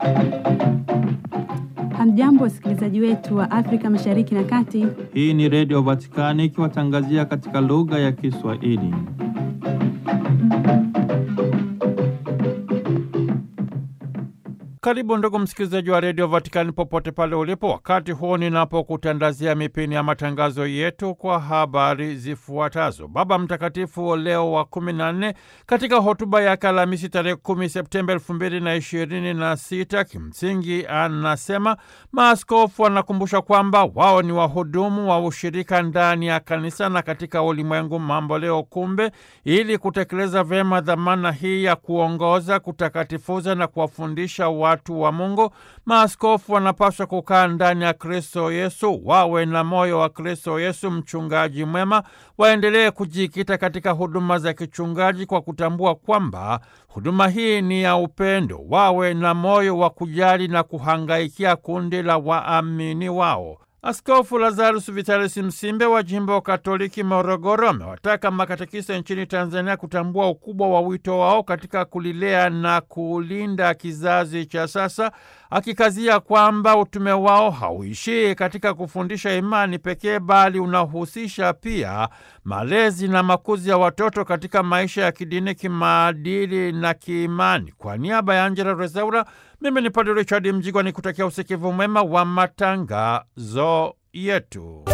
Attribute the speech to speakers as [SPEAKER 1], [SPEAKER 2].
[SPEAKER 1] Hamjambo, wasikilizaji wetu wa Afrika Mashariki na Kati.
[SPEAKER 2] Hii ni Redio Vatikani ikiwatangazia katika lugha ya Kiswahili. Karibu ndugu msikilizaji wa redio Vatikani popote pale ulipo, wakati huu ninapokutandazia mipini ya matangazo yetu kwa habari zifuatazo. Baba Mtakatifu Leo wa kumi na nne katika hotuba yake Alhamisi tarehe kumi Septemba elfu mbili na ishirini na sita kimsingi anasema maaskofu wanakumbusha kwamba wao ni wahudumu wa ushirika ndani ya kanisa na katika ulimwengu mambo leo. Kumbe, ili kutekeleza vyema dhamana hii ya kuongoza, kutakatifuza na kuwafundisha watu wa Mungu, maaskofu wanapaswa kukaa ndani ya Kristo Yesu, wawe na moyo wa Kristo Yesu, mchungaji mwema, waendelee kujikita katika huduma za kichungaji kwa kutambua kwamba huduma hii ni ya upendo, wawe na moyo wa kujali na kuhangaikia kundi la waamini wao. Askofu Lazarus Vitalis Msimbe wa jimbo Katoliki Morogoro amewataka makatekista nchini Tanzania kutambua ukubwa wa wito wao katika kulilea na kulinda kizazi cha sasa, akikazia kwamba utume wao hauishii katika kufundisha imani pekee, bali unahusisha pia malezi na makuzi ya watoto katika maisha ya kidini, kimaadili na kiimani. Kwa niaba ya Angela Rezaura, mimi ni Padre Richard Mjigwa ni kutakia usikivu mwema wa matangazo yetu.